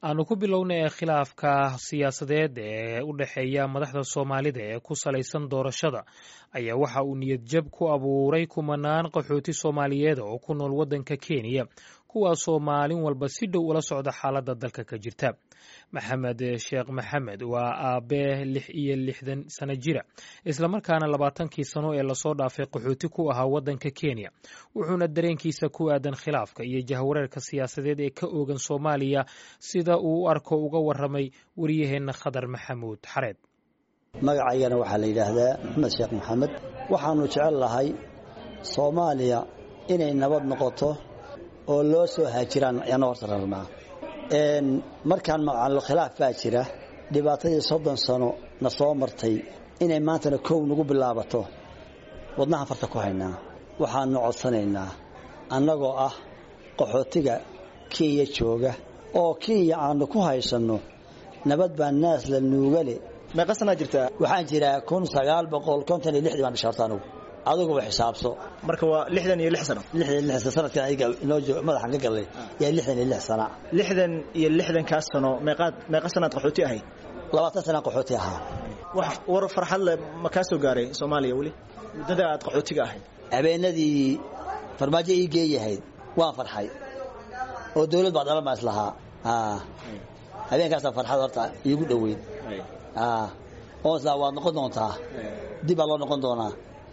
aanu ku bilowna ee khilaafka siyaasadeed ee u dhexeeya madaxda soomaalida ee ku salaysan doorashada ayaa waxa uu niyad jab ku abuuray kumanaan qaxooti soomaaliyeed oo ku nool waddanka kenya kuwaasoo maalin walba si dhow ula socda xaaladda dalka ka jirta maxamed sheekh maxamed waa aabe lix iyo lixdan sano jira islamarkaana labaatankii sano ee lasoo dhaafay qaxooti ku ahaa waddanka kenya wuxuuna dareenkiisa ku aadan khilaafka iyo jahwareerka siyaasadeed ee ka oogan soomaaliya sida uu u arko uga waramay wariyaheenna khadar maxamuud xareed magacaygana waxaa la yidhaahdaa maxamed sheekh maxamed waxaannu jecel lahay soomaaliya inay nabad noqoto oo loo soo haajiraan yana horta rabnaa markaan macallo khilaaf baa jira dhibaatadii soddon sano na soo martay inay maantana kow nagu bilaabato wadnahan farta ku haynaa waxaannu codsanaynaa annagoo ah qaxootiga kenya jooga oo kenya aannu ku haysanno nabad baa naas la nuugale meeqa sanaa jirtaa waxaan jiraa kun sagaal boqol konton iyo lixdii baan dhashay horta anugu adiguba xisaabso marka waa lixdan iyo lix sano lixdan iyo lix sanadkan adiga inoo joog madaxan ka galnay yaa lixdan iyo lix sana lixdan iyo lixdankaas sano meeqaad meeqa sanaad qaxooti ahayd labaatan sanaan qaxooti ahaa wax war farxad leh ma kaa soo gaaray soomaaliya weli muddada aad qaxootiga ahayd habeenadii farmaajo ii geeyahayd waan farxay oo dawlad baa dhalan baa islahaa habeenkaasaa farxad horta iigu dhoweyn oo islaa waad noqon doontaa dib baa loo noqon doonaa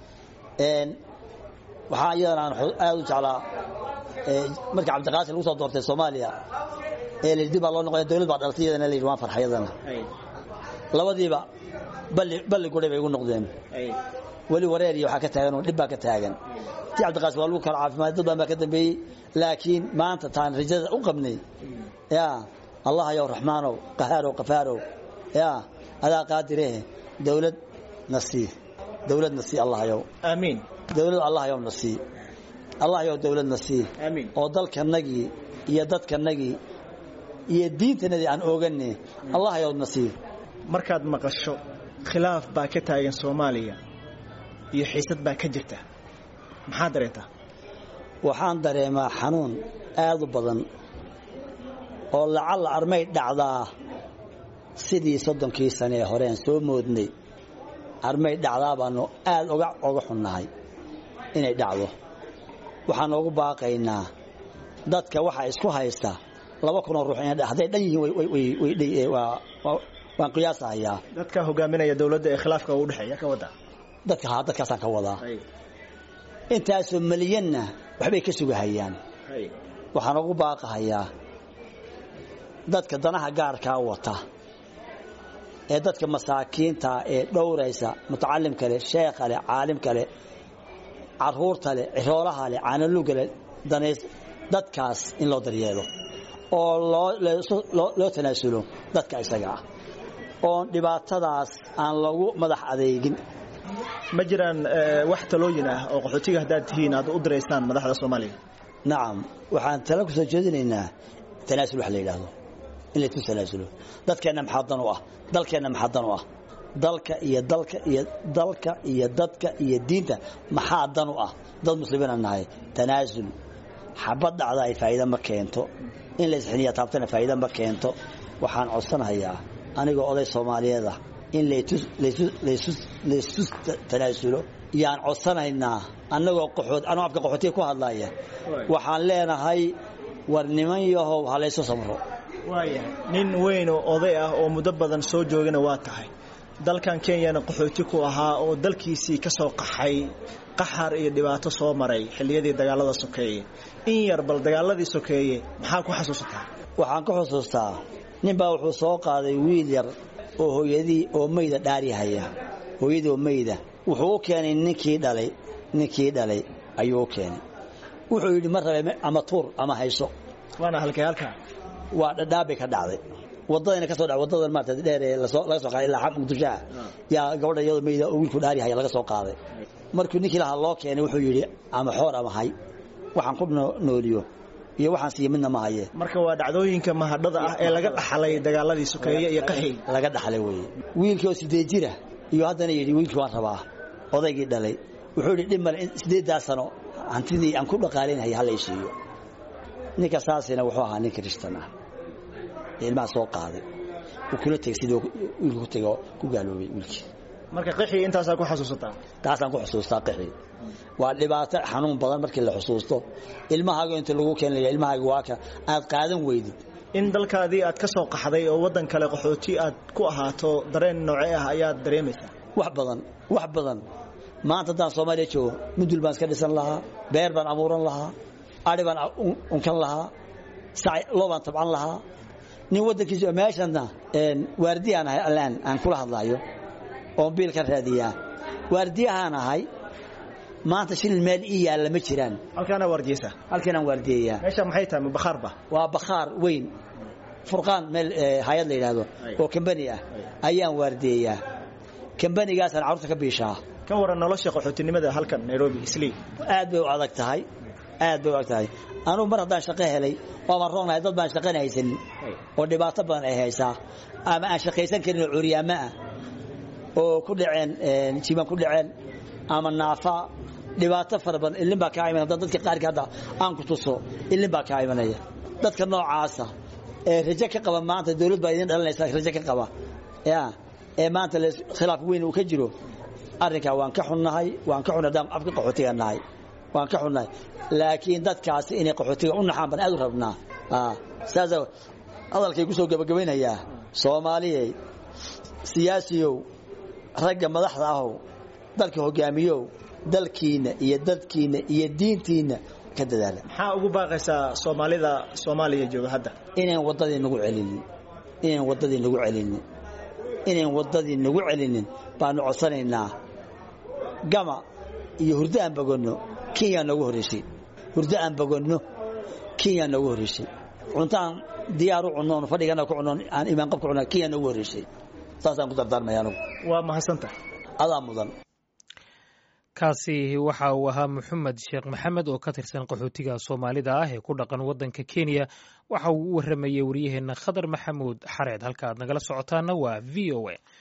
waxaa iyadana aan aad u jeclaa markii cabdiqaasim lagu soo doortay soomaaliya ee la dib baa loo noqoya dawlad baa dhalatay iyadana la yidhi waan farxay iyadana labadiiba balli balli gudhay bay igu noqdeen weli wareer iyo waxaa ka taagan oo dhib baa ka taagan tii cabdiqaasim waa lagu kala caafimaad dad badan baa ka dambeeyey laakiin maanta taan rajada u qabnay ya allah yow raxmaanow qahaarow qafaarow ya adaa qaadirehe dawlad na sii dawlad na sii allah yow aamiin dawlad allah yow na sii allah yow dawlad na sii aamiin oo dalkanagii iyo dadkanagii iyo diintanadii aan oogane allah yow na sii markaad maqasho khilaaf baa ka taagan soomaaliya iyo xiisad baa ka jirta maxaad dareentaa waxaan dareemaa xanuun aad u badan oo lacalla armay dhacdaa sidii soddonkii sane ee horeen soo moodnay armay dhacdaa baanu aad oga oga xunnahay inay dhacdo waxaan oogu baaqaynaa dadka waxaa isku haysta laba kunoo ruux ina hadday dhan yihiin waan qiyaasahayaa dadka hogaaminaya dawladda ee khilaafka u dhexeeya ka wadda dadka haa dadkaasaan ka wadaa intaasoo meliyanna waxbay ka sugahayaan waxaan ugu baaqahayaa dadka danaha gaarkaa wata ee dadka masaakiinta ee dhowraysa mutacalimka leh sheekha leh caalimka leh caruurta leh ciroolaha leh caanaluga leh danays dadkaas in loo daryeelo oo loo tanaasulo dadka isaga ah oon dhibaatadaas aan lagu madax adeegin ma jiraan wax talooyin ah oo qaxootiga haddaad tihiin aad u diraysaan madaxda soomaaliya nacam waxaan tala ku soo jeedinaynaa tanaasul wax la yidhaahdo in laysu tanaasulo dadkeenna maxaa dan u ah dalkeenna maxaa dan u ah dalka iyo dalka iyo dalka iyo dadka iyo diinta maxaa dan u ah dad muslimiina nahay tanaasul xabad dhacda ay faa'iida ma keento in laysxiniya taabtana faa'iida ma keento waxaan codsanahayaa anigoo oday soomaaliyeeda in laysu tanaasulo yaan codsanaynaa annagoo qaxood anoo afka qaxootiga ku hadlaya waxaan leenahay war niman yahow ha laysu samro waayahay nin weyn oo oday ah oo muddo badan soo joogana waa tahay dalkan kenyana qaxooti ku ahaa oo dalkiisii ka soo qaxay qaxar iyo dhibaato soo maray xilliyadii dagaalada sokeeye in yar bal dagaaladii sokeeye maxaa ku xasuusataa waxaan ka xusuustaa ninbaa wuxuu soo qaaday wiil yar oo hooyadii oo mayda dhaarihaya hooyadii oo mayda wuxuu u keenay ninkii dhalay ninkii dhalay ayuu u keenay wuxuu yidhi ma rabe ama tuur ama hayso waana halkay halkaa waa dhadhaabay ka dhacday wadadayna ka soo dha wadadan maarata dheer ee lasoo laga soo qaaday ilaa xaq muqdishoa yaa gabadha iyadoo mayda oo wiilku dhaarihaya laga soo qaaday markuu ninkii lahaa loo keenay wuxuu yidhi ama xoor ama hay waxaan ku nooliyo iyo waxaan siiya midna ma haye marka waa dhacdooyinka mahadhada ah ee laga dhaxlay dagaaladii sokeeye iyo qaxi laga dhaxlay weeye wiilkii oo sideed jira iyo haddana yidhi wiilkii waan rabaa odaygii dhalay wuxuu yidhi dhib male sideeddaa sano hantidii aan ku dhaqaalaynhay ha la isiiyo ninka saasina wuxuu ahaa nin kristan ah ee ilmaha soo qaaday uu kula tegay sidii wiilka ku tegay oo ku gaaloobay wiilkii marka qixii intaasaa ku xasuusataa taasaan ku xusuustaa qixii waa dhibaato xanuun badan markii la xusuusto ilmahaaga inta lagu keenaya ilmahaaga waa ka aad qaadan weydid in dalkaadii aad ka soo qaxday oo waddan kale qaxooti aad ku ahaato dareen noocee ah ayaad dareemaysaa wax badan wax badan maanta haddaan soomaaliya joogo mudul baan iska dhisan lahaa beer baan abuuran lahaa ari baan unkan lahaa loo baan tabcan lahaa nin waddankiisa meeshanna waardiyaan ahay allaan aan kula hadlaayo oon biil ka raadiyaa waardiyahaan ahay maanta shilin meel ii yaalla ma jiraan halkaana waardiyeysa halkanaan waardiyayaa meesha maxay tahay ma bakhaarba waa bakhaar weyn furqaan meel hay-ad la yidhaahdo oo kambani ah ayaan waardiyayaa kambanigaasaan carruurta ka biishaa ka waran nolosha qaxootinimada halkan nairobi islii aad bay u adag tahay aad bay u adag tahay anugu mar haddaan shaqo helay waabaan roognahay dad baan shaqana haysanin oo dhibaato badan ay haysaa ama aan shaqaysan karin oo curyaamo ah oo ku dhaceen jiban ku dhaceen ama naafa dhibaato fara badan ilin baa kaa imanaya dadka qaarka hadda aan ku tuso ilin baa kaa imanaya dadka noocaasa ee rajo ka qaba maanta dawlad baa idin dhalanaysa rajo ka qaba ya ee maanta khilaaf weyn uu ka jiro arrinkaa waan ka xunnahay waan ka xunnahay haddaan afka qaxootiga nahay waan ka xunnahay laakiin dadkaasi inay qaxootiga u naxaan baan aad u rabnaa saasa hadalkay ku soo gabagabaynayaa soomaaliyey siyaasiyow ragga madaxda ahow dalka hogaamiyow dalkiinna iyo dadkiinna iyo diintiinna ka dadaala maxaa ugu baaqaysaa soomaalida soomaaliya jooga hadda inayn waddadii nagu celinin inayn waddadii nagu celinin inayn waddadii nagu celinin baanu codsanaynaa gama iyo hurdo aan bogonno kenya noogu horraysay hurdo aan bogonno kenya noogu horraysay cuntaan diyaar u cunnoon fadhigana ku cunnoon aan imaan qabka cunaa kenya noogu horraysay saasaan ku dardaarmaya anugu waa mahadsanta adaa mudan kaasi waxa uu ahaa maxamed sheekh maxamed oo ka tirsan qaxootiga soomaalida ah ee ku dhaqan waddanka kenya waxa uu u warramayey wariyaheenna khadar maxamuud xareed halka aad nagala socotaana waa v o a